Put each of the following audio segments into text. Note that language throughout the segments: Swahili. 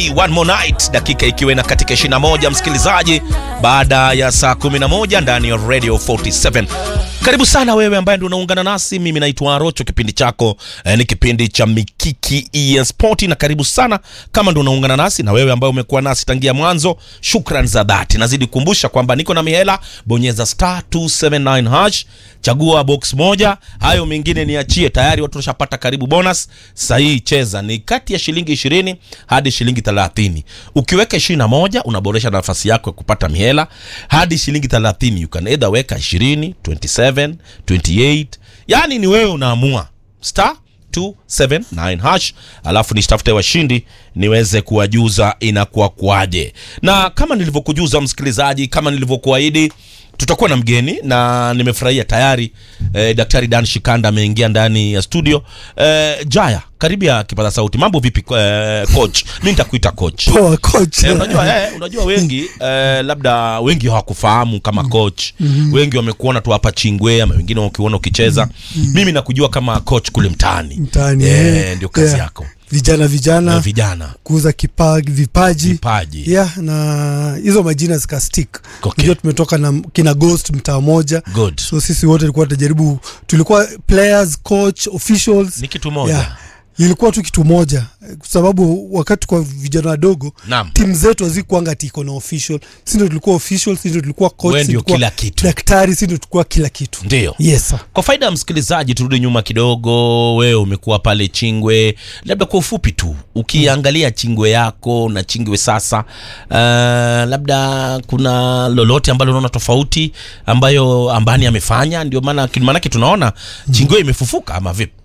Chelsea one more night, dakika ikiwa na katika 21 msikilizaji, baada ya saa 11 ndani ya Radio 47. Karibu sana wewe ambaye ndio unaungana nasi. Mimi naitwa Arocho. Kipindi chako eh, ni kipindi cha Mikiki EN Sport, na karibu sana kama ndio unaungana nasi, na wewe ambaye umekuwa nasi tangia mwanzo, shukran za dhati. Nazidi kukumbusha kwamba niko na mihela, bonyeza star 279 hash, chagua box moja, hayo mengine niachie. Tayari watu washapata karibu bonus. Sahihi, cheza ni kati ya shilingi 20 hadi shilingi 30. Ukiweka 21 unaboresha nafasi yako ya kupata mihela hadi shilingi 30. You can either weka 20, 27 28 yani ni wewe unaamua star 279 hash alafu nisitafute washindi niweze kuwajuza inakuwa kwaje na kama nilivyokujuza msikilizaji kama nilivyokuahidi tutakuwa na mgeni na nimefurahia tayari eh, daktari dan shikanda ameingia ndani ya studio eh, jaya karibia kipaza sauti mambo vipi eh, coach mi nitakuita coach Poa coach. Eh, unajua, eh, unajua wengi eh, labda wengi hawakufahamu kama coach mm-hmm. wengi wamekuona tu hapa chingwe ama wengine wakiona ukicheza mm-hmm. mimi nakujua kama coach kule mtaani Mtaani, eh, eh. ndio kazi Yeah. yako Vijana na vijana vijana kuuza kipa, vipaji vipaji yeah, na hizo majina zikastick. Okay. Unajua tumetoka na kina Ghost mtaa moja, good so sisi wote tulikuwa tunajaribu, tulikuwa players, coach, officials ni kitu moja yeah. Ilikuwa tu kitu moja, kwa sababu wakati kwa vijana wadogo naam timu zetu hazikuanga ati iko na official. Sisi ndio tulikuwa official, sisi ndio tulikuwa coach, Wewe sisi ndio tulikuwa kila kitu. daktari, sisi ndio tulikuwa kila kitu. ndio Yes sir. kwa faida ya msikilizaji turudi nyuma kidogo wewe umekuwa pale chingwe labda kwa ufupi tu ukiangalia chingwe yako na chingwe sasa uh, labda kuna lolote ambalo unaona tofauti ambayo ambani amefanya ndio maana maanake tunaona chingwe imefufuka ama vipi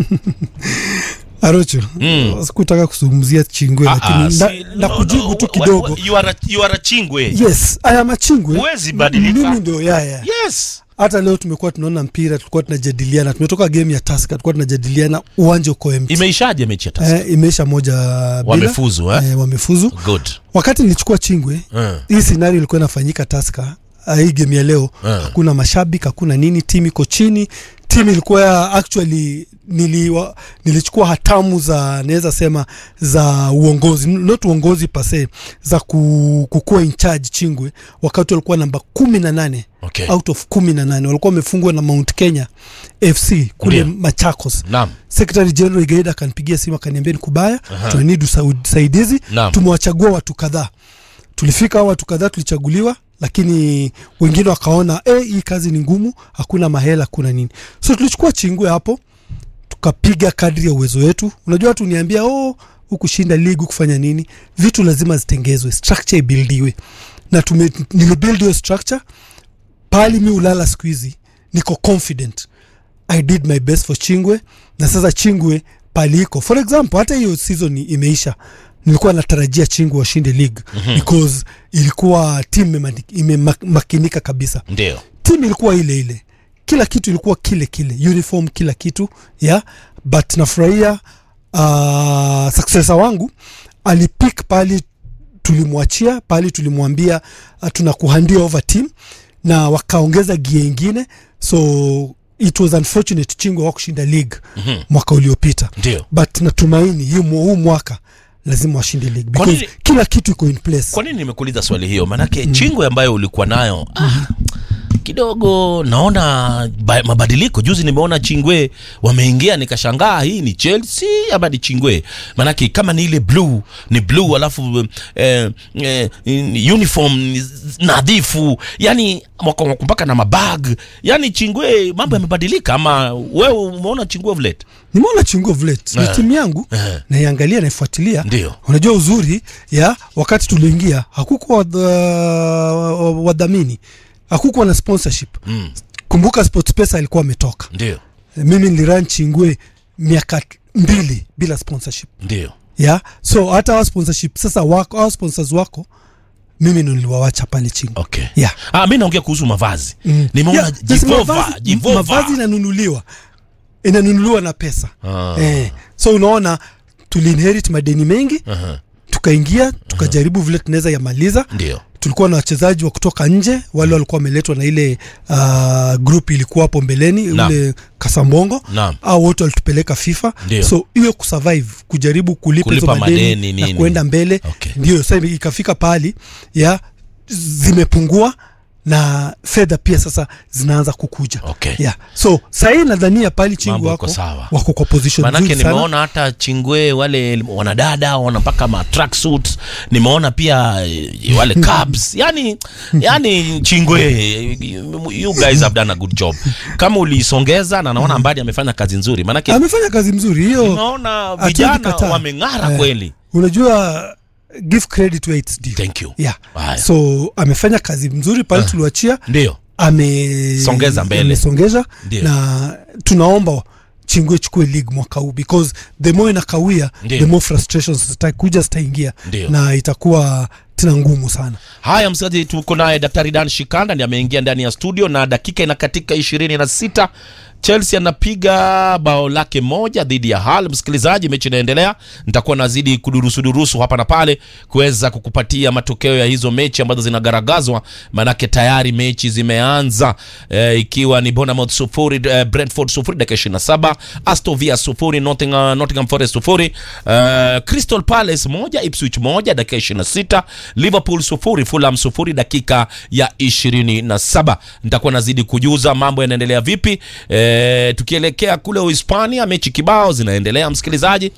Arocho, sikutaka kuzungumzia chingwe Ah, lakini ah, na, si- na no, kujibu no, tu wa- kidogo. wa- you are a- you are a chingwe Yes, aya machingwe. Huwezi badilika. Mimi ndio yaya. yes Hata leo tumekuwa tunaona mpira, tulikuwa tunajadiliana, tumetoka game ya Tusker, tulikuwa tunajadiliana uwanja uko empty. imeishaje mechi ya Tusker? Eh, imeisha moja bila. wamefuzu eh? Eh, wamefuzu. good Wakati nilichukua chingwe, Mm. hii scenario ilikuwa inafanyika Tusker. ah, Hii game ya leo Mm. hakuna mashabiki, hakuna nini, timu iko chini. Timu ilikuwa actually niliwa, nilichukua hatamu za naweza sema za uongozi, not uongozi pase za ku, kukuwa in charge Chingwe wakati walikuwa namba kumi na nane okay out of kumi na nane walikuwa wamefungwa na Mount Kenya FC kule Ndio. Machakos. naam Secretary General Igaida akanipigia simu akaniambia ni kubaya, Aha. tunanid usaidizi, Naam. tumewachagua watu kadhaa. Tulifika hao watu kadhaa tulichaguliwa, lakini wengine wakaona eh, hii kazi ni ngumu, hakuna mahela, hakuna nini, so tulichukua Chingwe hapo tukapiga kadri ya uwezo wetu. Unajua watu niambia oh, hukushinda ligi kufanya nini, vitu lazima zitengezwe, structure ibildiwe, na tume nilibuild hiyo structure pali mi ulala siku hizi niko confident i did my best for chingwe na sasa chingwe pali iko for example hata hiyo season imeisha nilikuwa natarajia chingwe washinde league mm-hmm. because ilikuwa timu imemakinika kabisa ndio timu ilikuwa ile ile kila kitu ilikuwa kile kile uniform kila kitu yeah but nafurahia uh, successor wangu alipik pali tulimwachia pali tulimwambia uh, tunakuhandia over team na wakaongeza gia ingine so it was unfortunate chingwe wa kushinda league Mhm. mwaka uliopita ndio but natumaini hii mwa- huu mwaka lazima washinde league Kwa because nini- kila kitu iko in place kwa nini nimekuuliza swali hiyo maanake mm. chingwe ambayo ulikuwa nayo ah, kidogo naona ba, mabadiliko juzi nimeona chingwe wameingia nikashangaa hii ni chelsea ama ni chingwe maanake kama ni ile blue ni blue alafu eh, eh, uniform ni nadhifu yani mwaka- mpaka na mabag yani chingwe mambo yamebadilika ama wewe umeona chingwe of late nimeona chingo vlet ni Eh. timu yangu Eh. naiangalia naifuatilia ndio unajua uzuri ya wakati tuliingia hakukuwa wadha- wadhamini hakukuwa na sponsorship mm, kumbuka sportpesa alikuwa ametoka ndio mimi niliran chingwe miaka mbili bila sponsorship ndio ya so hata wa sponsorship sasa wako au sponsors wako mimi ndo niliwawacha pale chingwe okay yeah. ah, mi naongea kuhusu mavazi Mm. nimeona Yeah, yes, jivova mavazi- jivova mavazi inanunuliwa inanunuliwa na pesa Ah. eh, so unaona tuliinherit madeni mengi Aha, tukaingia tukajaribu vile tunaweza yamaliza ndio tulikuwa na wachezaji wa kutoka nje wale walikuwa wameletwa na ile uh, group ilikuwa hapo mbeleni Naam. ule kasambongo Naam. au wote walitupeleka fifa Ndio. so hiyo kusurvive kujaribu kulipa hizo Kulipa madeni, madeni, na nini. kuenda mbele Okay. ndio sasa ikafika pahali ya zimepungua na fedha pia sasa zinaanza kukuja Okay. yeah. so sahii nadhania pali chingu Mambo wako iko sawa. wako kwa position manake nzuri sana nimeona hata chingwe wale wanadada wanapaka ma tracksuit nimeona pia eh, wale cabs yani yani chingwe you guys have done a good job kama uliisongeza na naona mbadi amefanya kazi nzuri manake amefanya kazi mzuri hiyo nimeona hatuwezi vijana kataa. wameng'ara Eh. kweli unajua give credit where it's due. thank you yeah. Haya. so amefanya kazi mzuri pale tuliwachia ndio ame Songeza mbele. amesongeza Ndio. na tunaomba chingwe chukue league mwaka huu because the more inakawia Ndio. the more frustrations zitakuja zitaingia Ndio. na itakuwa tena ngumu sana haya msikilizaji tuko naye daktari dan shikanda ndi ameingia ndani ya studio na dakika inakatika ishirini na sita chelsea anapiga bao lake moja dhidi ya hal msikilizaji mechi inaendelea nitakuwa nazidi kudurusudurusu hapa na pale kuweza kukupatia matokeo ya hizo mechi ambazo zinagaragazwa maanake tayari mechi zimeanza e, ikiwa ni bonamouth sufuri e, brentford sufuri dakika ishirini na saba astovia sufuri nottingham, nottingham forest sufuri e, crystal palace moja ipswich moja dakika ishirini na sita liverpool sufuri fulham sufuri dakika ya ishirini na saba nitakuwa nazidi kujuza mambo yanaendelea vipi e, tukielekea kule uhispania mechi kibao zinaendelea msikilizaji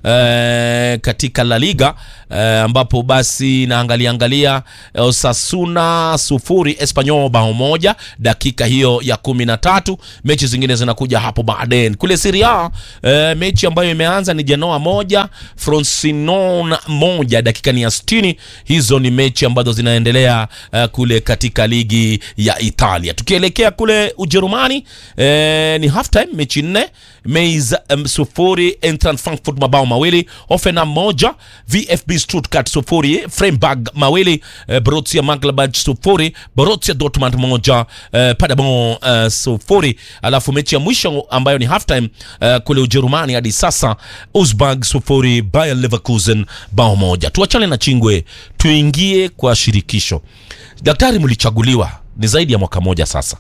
e, katika la liga e, ambapo basi naangalia angalia e, osasuna sufuri espanyol bao moja dakika hiyo ya kumi na tatu mechi zingine zinakuja hapo baadaye kule siria e, mechi ambayo imeanza ni genoa moja frosinone moja dakika ni ya 60 hizo ni mechi ambazo zinaendelea uh, kule katika ligi ya italia tukielekea kule ujerumani eh, ni half time mechi nne Mainz um, sufuri Eintracht Frankfurt mabao mawili Hoffenheim moja VfB Stuttgart sufuri Freiburg mawili eh, Borussia Mönchengladbach sufuri Borussia Dortmund moja eh, Paderborn eh, sufuri alafu mechi ya mwisho ambayo ni half time eh, kule Ujerumani hadi sasa Augsburg sufuri Bayer Leverkusen bao moja tuachane na chingwe tuingie kwa shirikisho daktari mlichaguliwa ni zaidi ya mwaka moja sasa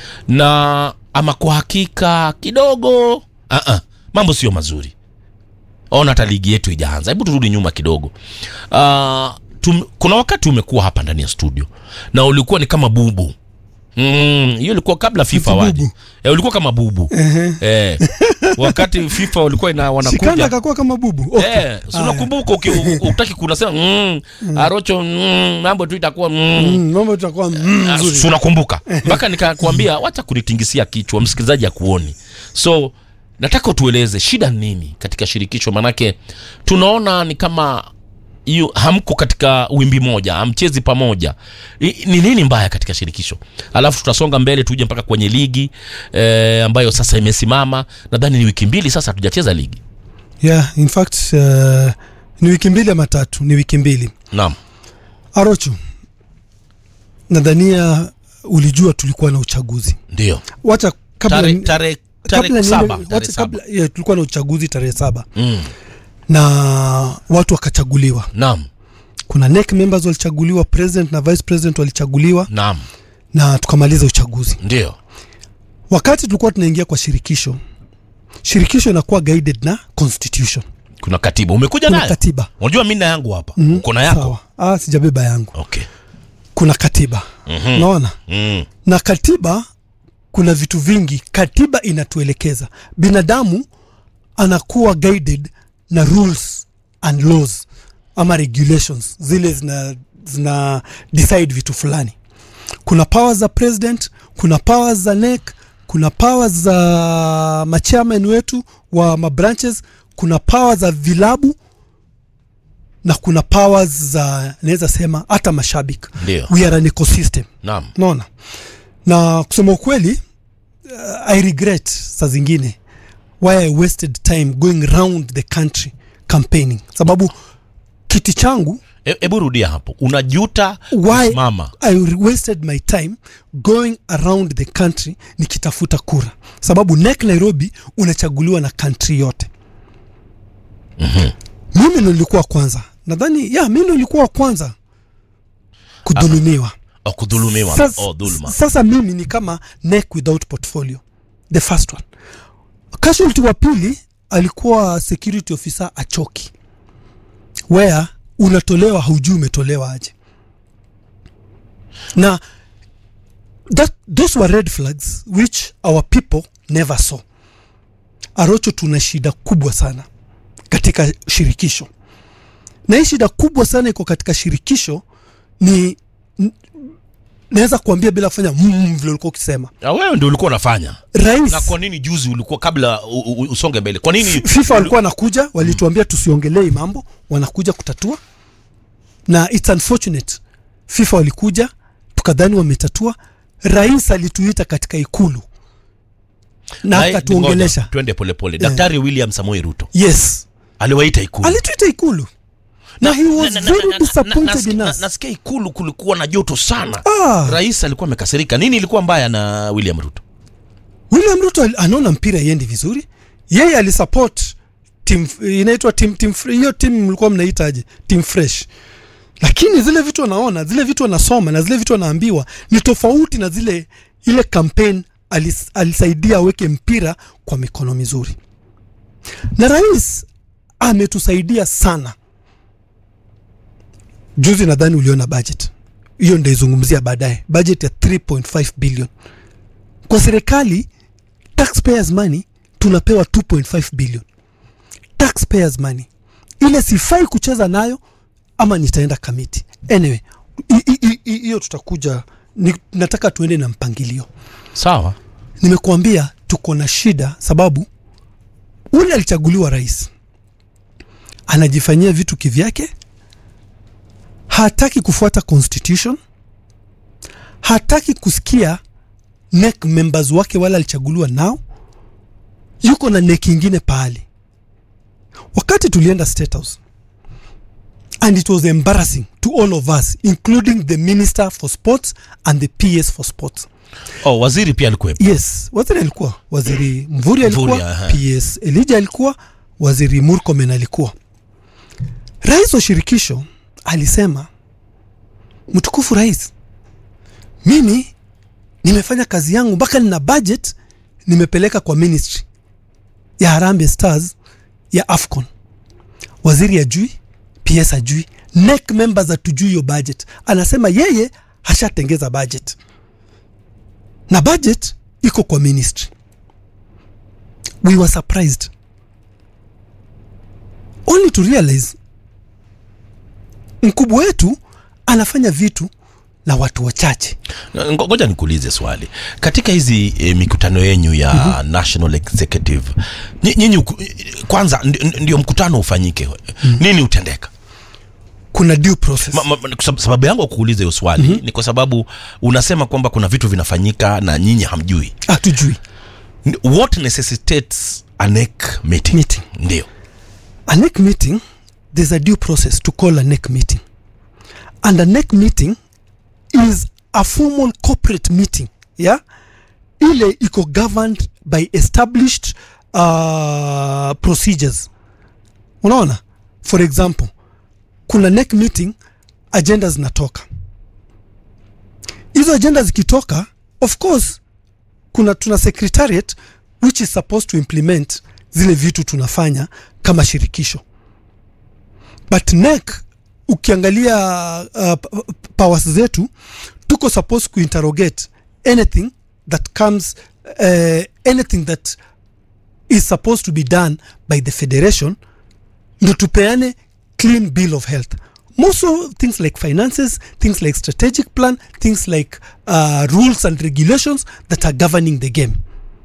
na ama kwa hakika kidogo uh-uh, mambo sio mazuri ona hata ligi yetu ijaanza hebu turudi nyuma kidogo uh, tum, kuna wakati umekuwa hapa ndani ya studio na ulikuwa ni kama bubu Mm, hiyo ilikuwa kabla FIFA Ati waje. bubu? Eh, ulikuwa kama bubu. Eh. Wakati FIFA walikuwa ina shikanda wanakuja. akakuwa kama bubu okay. Eh, si unakumbuka uki- u- utaki kunasema mm, Arocho mm, mambo tu itakuwa mm, Mm, mambo tutakuwa mm, Ah, nzuri si unakumbuka mpaka nikakwambia wacha kunitingisia kichwa msikilizaji akuoni so nataka utueleze shida ni nini katika shirikisho manake tunaona ni kama yu, hamko katika wimbi moja hamchezi pamoja I, ni nini mbaya katika shirikisho alafu tutasonga mbele tuje mpaka kwenye ligi eh, ambayo sasa imesimama nadhani ni wiki mbili sasa hatujacheza ligi yeah, in fact uh, ni wiki mbili ama tatu ni wiki mbili naam arocho nadhania ulijua tulikuwa na uchaguzi ndio wacha kabla tarehe tare, kabla tare niende- saba wacha tarehe saba kabla yeah, tulikuwa na uchaguzi tarehe saba mm, na watu wakachaguliwa naam kuna NEC members walichaguliwa president na vice president walichaguliwa naam na tukamaliza uchaguzi ndio wakati tulikuwa tunaingia kwa shirikisho shirikisho inakuwa guided na constitution kuna katiba umekuja kuna nayo katiba unajua mi na yangu hapa Mhm, uko na yako sawa. ah, sijabeba yangu okay kuna katiba Mhm. naona mm. na katiba kuna vitu vingi katiba inatuelekeza binadamu anakuwa guided na rules and laws ama regulations zile zina, zina decide vitu fulani kuna powers za president kuna powers za NEC kuna powers za machairman wetu wa mabranches kuna powers za vilabu na kuna powers za naweza sema hata mashabiki ndio we are an ecosystem naam naona na kusema ukweli uh, i regret saa zingine why i wasted time going round the country campaigning sababu kiti changu hebu e, rudia hapo unajuta Why? kusimama i wasted my time going around the country nikitafuta kura sababu nek nairobi unachaguliwa na country yote mimi ndo nilikuwa kwanza nadhani ya mi ndo nilikuwa wa kwanza kudhulumiwa oh, kudhulumiwa sasa, oh, dhuluma sasa mimi ni kama neck without portfolio the first one casualty wa pili alikuwa security officer achoki where unatolewa haujui umetolewa aje na that, those were red flags which our people never saw arocho tuna shida kubwa sana katika shirikisho na hii shida kubwa sana iko katika shirikisho ni n- naweza kuambia bila kufanya mm, vile ulikuwa ukisema Ah, wewe ndio ulikuwa unafanya rais na kwa nini juzi ulikuwa kabla u, u, usonge mbele kwa nini fifa walikuwa wanakuja walituambia tusiongelee mambo wanakuja kutatua na its unfortunate fifa walikuja tukadhani wametatua rais alituita katika ikulu na Naye- akatuongelesha ngoja, twende polepole daktari william samoei ruto yes aliwaita ikulu alituita ikulu na he was Na- na- na- very na- na- disappointed na- in na- us nasikia ikulu kulikuwa na joto sana Ah. rais alikuwa amekasirika nini ilikuwa mbaya na william ruto william ruto al- anaona mpira iendi vizuri yeye alisupport team inaitwa team, team fre- hiyo timu mlikuwa mnaitaje team fresh lakini zile vitu anaona zile vitu anasoma na zile vitu anaambiwa ni tofauti na zile ile campaign alis, alisaidia aweke mpira kwa mikono mizuri na rais ametusaidia sana juzi nadhani uliona budget hiyo ndaizungumzia baadaye budget ya 3.5 billion kwa serikali taxpayers money tunapewa 2.5 billion taxpayers money ile sifai kucheza nayo ama nitaenda kamiti anyway hi- hi- hi- hiyo tutakuja ni, nataka tuende na mpangilio sawa nimekuambia tuko na shida sababu ule alichaguliwa rais anajifanyia vitu kivyake hataki kufuata constitution hataki kusikia NEC members wake wale alichaguliwa nao yuko na NEC ingine pahali wakati tulienda state house and it was embarrassing to all of us including the minister for sports and the ps for sports oh, waziri pia alikuwepo yes waziri alikuwa waziri mvuri alikuwa Mvurya, aha. ps elija alikuwa waziri murkomen alikuwa rais wa shirikisho alisema mtukufu rais mimi nimefanya kazi yangu mpaka nina budget nimepeleka kwa ministry ya harambe stars ya afcon waziri ajui ps ajui NEC members hatujui hiyo budget anasema yeye hashatengeza budget na budget iko kwa ministry we were surprised only to realize mkubwa wetu anafanya vitu na watu wachache Ngo- ngoja nikuulize swali katika hizi e, mikutano yenyu ya mm-hmm. national executive nyi- nyinyi uku- kwanza ndi- ndi- ndio mkutano ufanyike mm-hmm. nini utendeka kuna due process Ma, ma, ma- kwa sab- sababu yangu ya kuuliza hiyo swali mm-hmm. ni kwa sababu unasema kwamba kuna vitu vinafanyika na nyinyi hamjui hatujui N- what necessitates a NEC meeting Meeting. ndio a NEC meeting there's a due process to call a NEC meeting and a NEC meeting is a formal corporate meeting yeah ile iko governed by established uh, procedures unaona for example kuna NEC meeting agenda zinatoka hizo agenda zikitoka of course kuna tuna secretariat which is supposed to implement zile vitu tunafanya kama shirikisho but NEC ukiangalia uh, p- p- powers zetu tuko supposed kuinterrogate anything that comes uh, anything that is supposed to be done by the federation ndo tupeane clean bill of health most of things like finances things like strategic plan things like uh, rules and regulations that are governing the game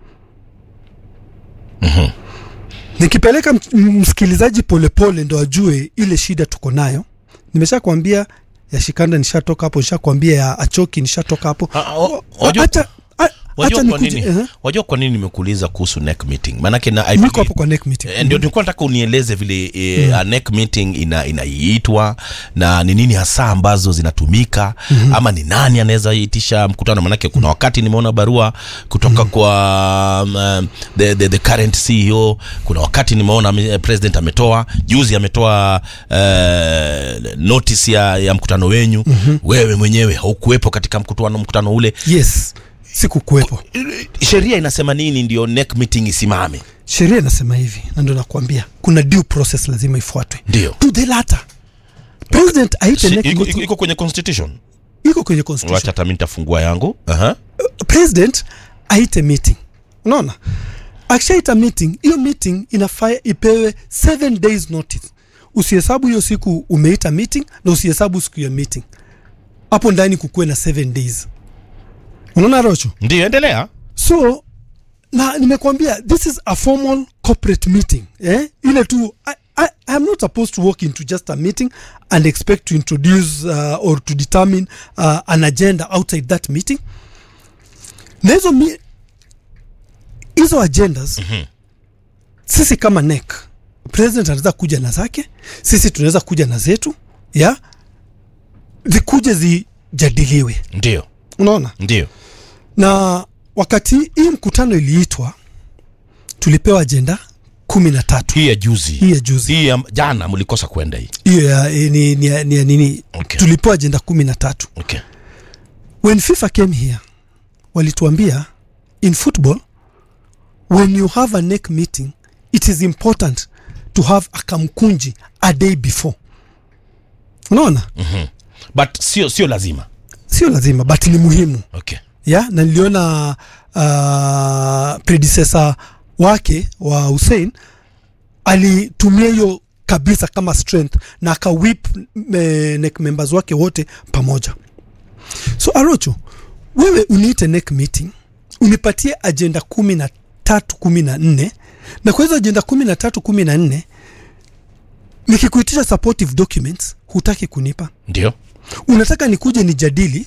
nikipeleka m- m- msikilizaji polepole ndo ajue ile shida tuko nayo nimesha kuambia ya shikanda nishatoka hapo nisha kuambia ya achoki nishatoka hapo Ah, ah, o- wajua- acha a- wajua Acha kwa nikuje- nini ehe. wajua kwa nini nimekuuliza kuhusu neck meeting maanake na I niko believe- hapo kwa neck meeting Eh, ndio nilikuwa nataka unieleze vile e, mm. neck meeting ina inaiitwa na ni nini hasa ambazo zinatumika mm-hmm. ama ni nani anaweza itisha mkutano manake kuna wakati nimeona barua kutoka mm. kwa um, the, the, the current CEO kuna wakati nimeona ame- president ametoa juzi ametoa uh, notice ya, ya mkutano wenyu mm-hmm. wewe mwenyewe haukuwepo katika mkutano mkutano ule yes sikukuwepo sheria inasema nini ndio neck meeting isimame sheria inasema hivi na ndo nakwambia kuna due process lazima ifuatwe ndio to the latter president aite Si- neck iko, iko, meeting iko kwenye constitution iko kwenye constitution wacha hata mi nitafungua yangu Aha. president aite meeting unaona akishaita meeting hiyo meeting inafaa ipewe seven days notice usihesabu hiyo siku umeita meeting na usihesabu siku ya meeting hapo ndani kukuwe na seven days unaona rocho ndio endelea so na nimekwambia this is a formal corporate meeting eh? ile tu I, I, I'm not supposed to walk into just a meeting and expect to introduce uh, or to determine uh, an agenda outside that meeting na hizo mi- hizo agendas mm-hmm. sisi kama NEC president anaweza kuja na zake sisi tunaweza kuja na zetu ya zikuje zijadiliwe ndio unaona ndio na wakati hii mkutano iliitwa tulipewa ajenda kumi na tatu hii ya juzi hii ya juzi hii ya jana mlikosa kwenda hii hiyo ya eh, ni, ni, ya- ni, ya nini Okay. tulipewa ajenda kumi na tatu okay. when fifa came here walituambia in football when you have a neck meeting it is important to have a kamkunji a day before unaona but sio sio lazima sio lazima but ni muhimu okay. ya na niliona uh, predecessor wake wa Hussein alitumia hiyo kabisa kama strength na akawip me, neck members wake wote pamoja so arocho wewe uniite neck meeting unipatie ajenda kumi na tatu kumi na nne na kwa hizo ajenda kumi na tatu kumi na nne nikikuitisha supportive documents hutaki kunipa ndio unataka nikuje nijadili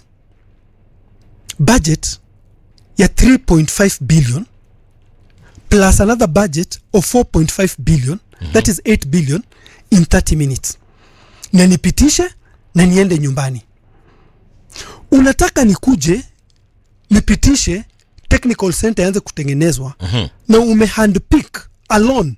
budget ya 3.5 billion plus another budget of 4.5 billion mm-hmm. that is 8 billion in 30 minutes na nipitishe na niende nyumbani unataka nikuje nipitishe technical center yaanze kutengenezwa Mhm. na umehandpick alone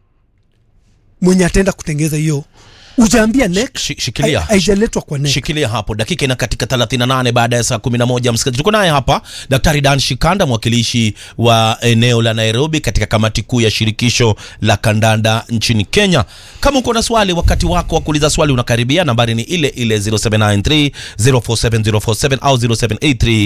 mwenye ataenda kutengeneza hiyo ujaambia nek Shi- shikilia. haijaletwa kwa nek shikilia hapo dakika ina katika 38 baada ya saa 11 msikilizaji tuko naye hapa daktari dan shikanda mwakilishi wa eneo la nairobi katika kamati kuu ya shirikisho la kandanda nchini kenya kama uko na swali wakati wako wa kuuliza swali unakaribia nambari ni ile ile 0793 047047 au 0783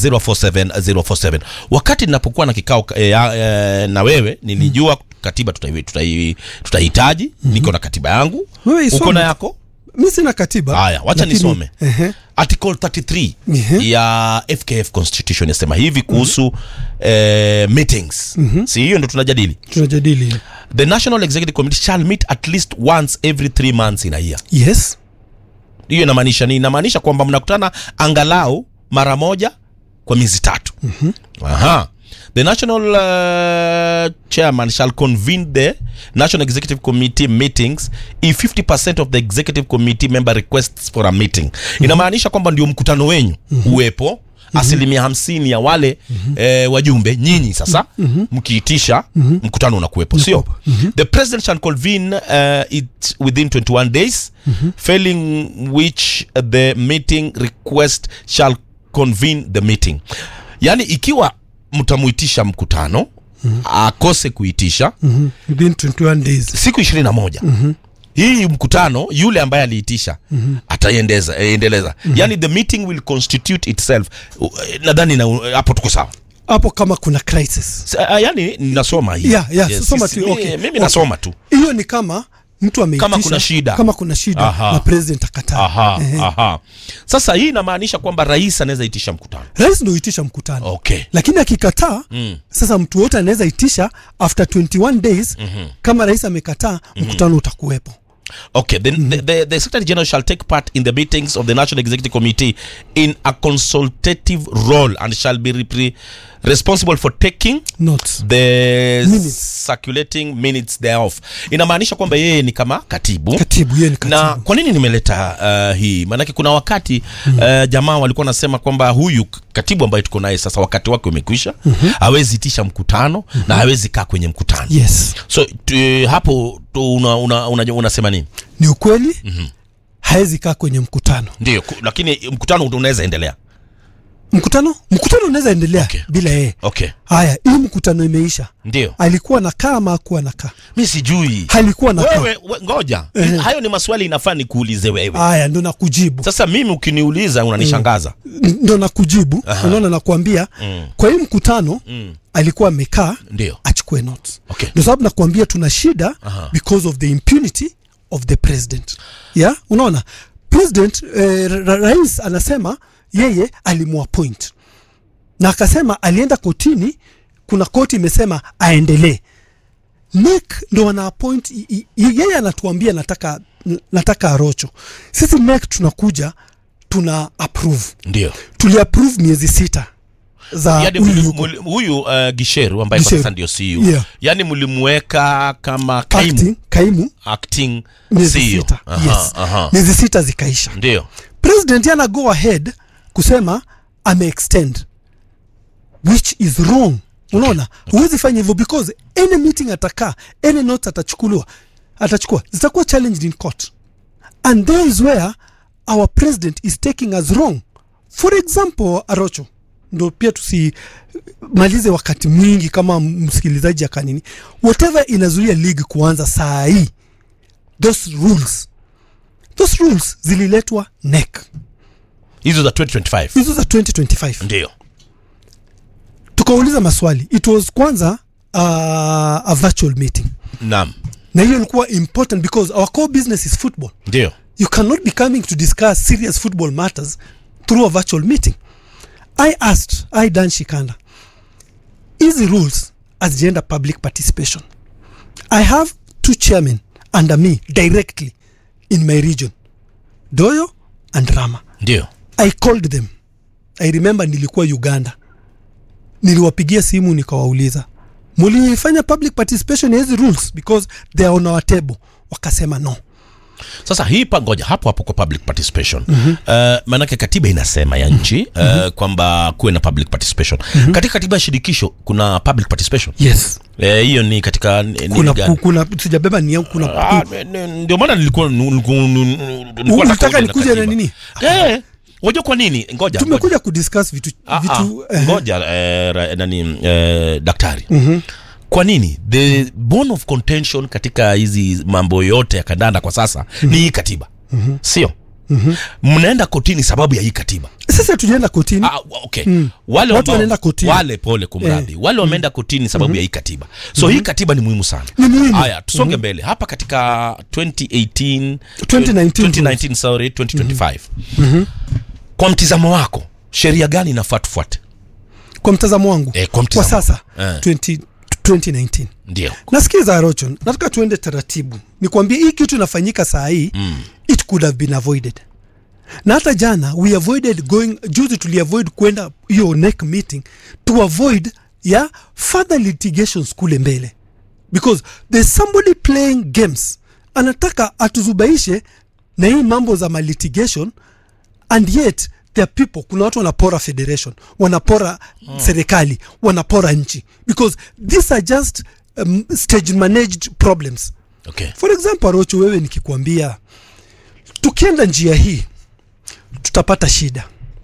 047047 wakati ninapokuwa na kikao eh, eh, na wewe nilijua katiba tutai- tutai- tutahitaji niko na katiba yangu Wewe uko isome. na yako mi sina katiba haya wacha lakini- nisome Ehe. article 33 Ehe. ya fkf constitution yasema hivi kuhusu eh, meetings si hiyo ndo tunajadili tunajadili the national executive committee shall meet at least once every three months in a year yes hiyo inamaanisha nini inamaanisha kwamba mnakutana angalau mara moja kwa miezi tatu aha the national uh, chairman shall convene the national executive committee meetings if 50% of the executive committee member requests for a meeting inamaanisha kwamba ndio mkutano wenyu uwepo asilimia hamsini ya wale eh, wajumbe nyinyi sasa mkiitisha mkutano unakuwepo sio the president shall convene uh, it within 21 days failing which the meeting request shall convene the meeting yaani ikiwa mtamuitisha mkutano akose kuitisha Mhm. within 21 days siku ishirini na moja hii mkutano yule ambaye aliitisha ataiendeza endeleza yani the meeting will constitute itself U- nadhani na- hapo tuko sawa hapo kama kuna crisis S- ah, yani nasoma hii Yeah, yeah, soma sisi- tu, mi- okay. mimi Okay. nasoma tu hiyo ni kama mtu ameitisha Kama kuna shida. kama kuna shida Aha. na president akataa aha, Ehe. aha. sasa hii inamaanisha kwamba rais anaweza itisha mkutano rais ndo itisha mkutano okay lakini akikataa Mm. sasa mtu wote anaweza itisha after 21 days kama rais amekataa mkutano utakuwepo Okay, then the, the, the Secretary General shall take part in the meetings of the National Executive Committee in a consultative role and shall be repre- responsible for taking notes the Minutes. circulating minutes thereof. Inamaanisha kwamba yeye ni kama katibu. katibu yeye ni na katibu kwa nini nimeleta uh, hii maanake kuna wakati uh, jamaa walikuwa nasema kwamba huyu k- katibu ambaye tuko naye sasa wakati wake umekwisha hawezi itisha mkutano na hawezi kaa kwenye mkutano yes so tu, hapo tu una, una, una, unasema nini ni ukweli haezi kaa kwenye mkutano ndio ku- lakini mkutano unaweza endelea mkutano mkutano unaweza endelea Okay. bila yeye okay haya hii mkutano imeisha ndio alikuwa nakaa ama akuwa nakaa mi sijui halikuwa nakaa wewe we, ngoja Ehe. hayo ni maswali inafaa nikuulize wewe haya ndo nakujibu sasa mimi ukiniuliza unanishangaza ndo nakujibu unaona nakuambia Mm. kwa hii mkutano Mm. alikuwa amekaa ndio achukue notes Okay. ndio sababu nakuambia tuna shida Aha. because of the impunity of the president yeah unaona president eh, ra rais anasema yeye alimuappoint na akasema alienda kotini kuna koti imesema aendelee nek ndo ana appoint i- i- yeye anatuambia nataka nataka arocho sisi nek tunakuja tuna approve ndio tuli approve miezi sita za yani huyu muli- yuko. muli- huyu uh, gisheru ambaye kwa Gisheru. sasa ndio CEO Yeah. yani mlimweka kama kaimu acting kaimu acting miezi CEO. sita Aha, yes aha. miezi sita zikaisha ndio president yana go ahead kusema ame extend which is wrong unaona huwezi fanya hivyo because any meeting atakaa any notes atachukuliwa atachukua zitakuwa challenged in court and there is where our president is taking us wrong for example arocho ndo pia tusimalize wakati mwingi kama msikilizaji akanini whatever inazuia league kuanza saa hii those rules those rules zililetwa NEC hizo za 2025 hizo za 2025 ndio tukauliza maswali it was kwanza uh, a virtual meeting naam na hiyo ilikuwa important because our core business is football ndio you cannot be coming to discuss serious football matters through a virtual meeting i asked i dan shikanda easy rules as gender public participation i have two chairmen under me directly in my region doyo and rama ndio I called them. I remember nilikuwa Uganda. Niliwapigia simu nikawauliza, mulifanya public participation ya hizi rules because they are on our table. Wakasema no. sasa hii pangoja hapo hapo kwa public participation mm-hmm. uh, maanake katiba inasema ya nchi uh, mm-hmm. kwamba kuwe na public participation mm-hmm. katika katiba ya shirikisho kuna public participation Yes. Eh, hiyo ni katika ni- nini Kuna, gani? ku, kuna sijabeba ni kuna Ah, ne- ne- ndio maana nilikuwa nilikuwa- nilikuwa Ulitaka nataka uje na nikuje na katiba. nini? Eh, wajua kwa nini ngoja ngoja. tumekuja kudiscuss vitu, Ah, vitu ah, eh, ngoja eh, ra- nani eh, daktari mm-hmm. kwa nini the bone of contention katika hizi mambo yote ya kandanda kwa sasa mm-hmm. ni hii katiba mm-hmm. sio mm-hmm. mnaenda kotini sababu ya hii katiba sasa tujaenda kotini. Ah, wa- okay. wale Watu ambao- wanaenda kotini. wale pole kumradhi wale wameenda kotini sababu ya hii katiba so hii katiba ni muhimu sana Ni muhimu. haya tusonge mbele hapa katika 2018 2019 2019 sorry 2025 kwa mtizamo wako sheria gani inafaa tufuate Kwa mtazamo wangu Eh, kwa kwa mtizamo sasa Eh. 20, 2019 ndio nasikiza rochon nataka tuende taratibu nikwambie hii kitu inafanyika saa hii mm. it could have been avoided na hata jana we avoided going juzi tuliavoid kwenda hiyo neck meeting to avoid ya further litigations kule mbele because there's somebody playing games anataka atuzubaishe na hii mambo za malitigation and yet there are people kuna watu wanapora federation wanapora mm. serikali wanapora nchi because these are just um, stage managed problems okay for example rocho wewe nikikwambia tukienda njia hii tutapata shida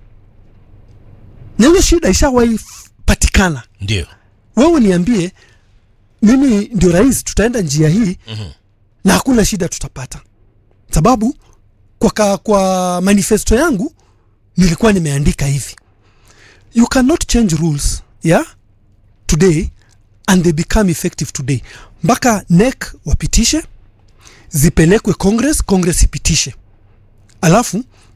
na hiyo shida ishawahi f- patikana ndio wewe niambie mimi ndio rais tutaenda njia hii mm-hmm. na hakuna shida tutapata sababu kwa, ka, kwa manifesto yangu nilikuwa nimeandika hivi you cannot change rules yeah today and they become effective today mpaka nek wapitishe zipelekwe congress congress ipitishe alafu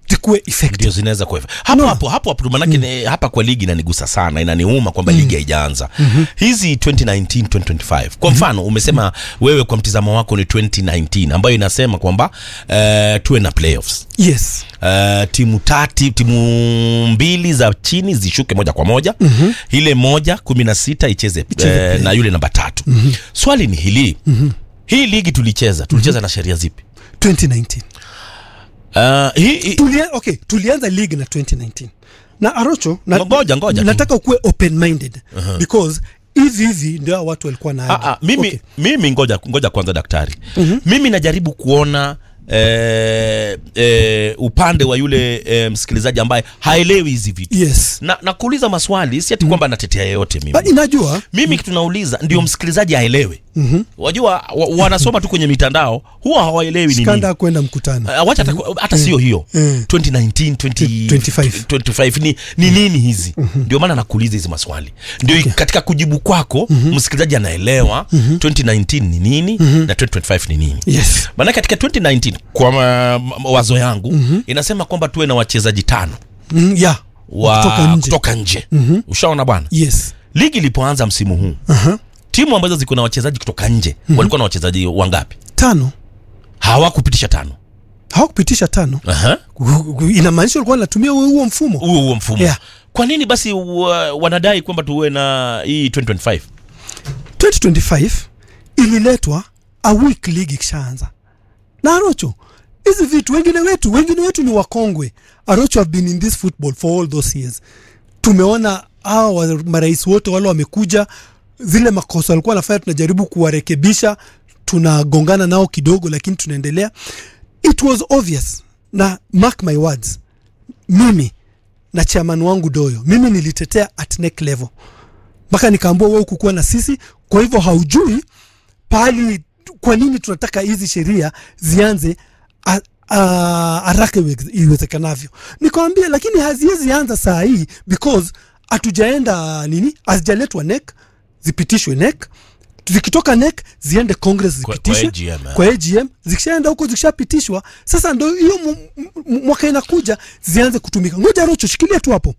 zikuwe effective ndio zinaweza kuwa hapo No. hapo hapo hapo manake ni- hapa kwa ligi inanigusa sana inaniuma kwamba ligi haijaanza hizi 2019 2025 kwa mfano umesema wewe kwa mtizamo wako ni 2019 ambayo inasema kwamba eh, tuwe na playoffs yes Uh, timu tati timu mbili za chini zishuke moja kwa moja mm-hmm. ile moja kumi na sita icheze Icheze eh, play. na yule namba tatu mm-hmm. swali ni hili mm-hmm. hii ligi tulicheza tulicheza mm-hmm. na sheria zipi 2019 uh, hii, hii, Tulia, okay tulianza league na 2019 na arocho na, Ngoja, ngoja tu. nataka ukuwe open minded because hivi hivi ndio hao watu walikuwa na Ah, ah, mimi, okay. mimi ngoja, ngoja kwanza daktari mm-hmm. mimi najaribu kuona eh, eh, upande wa yule eh, msikilizaji ambaye haelewi hizi vitu yes na, na kuuliza maswali si ati kwamba natetea yeyote mimi But inajua mimi kitu nauliza ndio msikilizaji aelewe mm-hmm. wajua wa, wanasoma tu kwenye mitandao huwa hawaelewi ni nini skanda kwenda mkutano Uh, wacha hata, hata sio hiyo Mm. 2019 20, 25. 25 ni, ni nini hizi ndio maana nakuuliza hizi maswali ndio katika kujibu kwako msikilizaji anaelewa 2019 ni nini na 2025 ni nini yes maanake katika 2019 kwa ma, ma, wazo yangu inasema kwamba tuwe na wachezaji tano mm, yeah wa kutoka nje kutoka nje ushaona bwana yes ligi ilipoanza msimu huu Aha. timu ambazo ziko na wachezaji kutoka nje walikuwa na wachezaji wangapi tano hawakupitisha tano hawakupitisha tano Aha. Gu- gu- inamaanisha walikuwa wanatumia huo huo mfumo huo huo mfumo Yeah. kwa nini basi wa, wanadai kwamba tuwe na hii 2025 2025 ililetwa a week league ikishaanza na arocho hizi vitu wengine wetu wengine wetu ni wakongwe arocho have been in this football for all those years tumeona hawa wa- marais wote wale wamekuja zile makosa walikuwa wanafanya tunajaribu kuwarekebisha tunagongana nao kidogo lakini tunaendelea it was obvious na mark my words mimi na chairman wangu doyo mimi nilitetea at neck level mpaka nikaambua wewe kukuwa na sisi kwa hivyo haujui pahali kwa nini tunataka hizi sheria zianze a- a- haraka iwe- iwezekanavyo nikawambia lakini haziwezi anza saa hii because hatujaenda nini hazijaletwa nek zipitishwe nek zikitoka nek ziende congress Kwa- zipitishwe kwa AGM, eh. kwa AGM zikishaenda huko zikishapitishwa sasa ndo hiyo mu- mu- mwaka inakuja zianze kutumika ngoja rocho shikilia tu hapo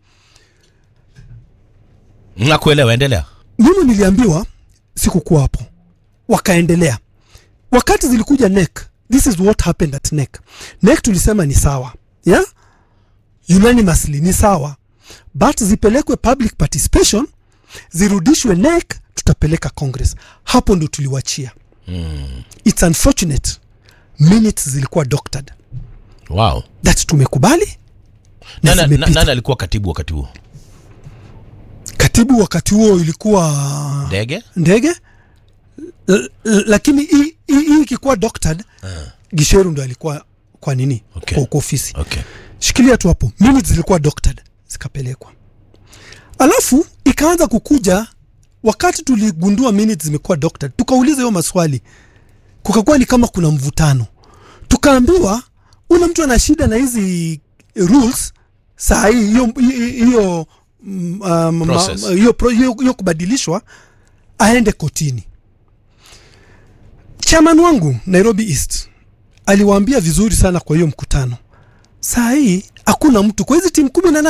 nakuelewa endelea mimi niliambiwa sikukuwa hapo wakaendelea wakati zilikuja nek this is what happened at nek nek tulisema ni sawa yeah? unanimously ni sawa but zipelekwe public participation zirudishwe nek tutapeleka congress hapo ndo tuliwachia mm. its unfortunate minutes zilikuwa doctored wow that tumekubali na nani, na, zimepita. nani alikuwa katibu wakati huo katibu wakati huo ilikuwa ndege ndege L- l- lakini hii- hii hii ikikuwa doctored gisheru ndo alikuwa kwa nini Okay. kwa, kwa ofisi okay shikilia tu hapo minutes zilikuwa doctored zikapelekwa alafu ikaanza kukuja wakati tuligundua minutes zimekuwa doctored tukauliza hiyo maswali kukakuwa ni kama kuna mvutano tukaambiwa una mtu ana shida na hizi rules saa hii hiyo hiyo mm, um, ma- Process. hiyo pro- hiyo hiyo kubadilishwa aende kotini chairman wangu nairobi east aliwaambia vizuri sana kwa hiyo mkutano saa hii hakuna mtu kwa hizi timu kumi na nane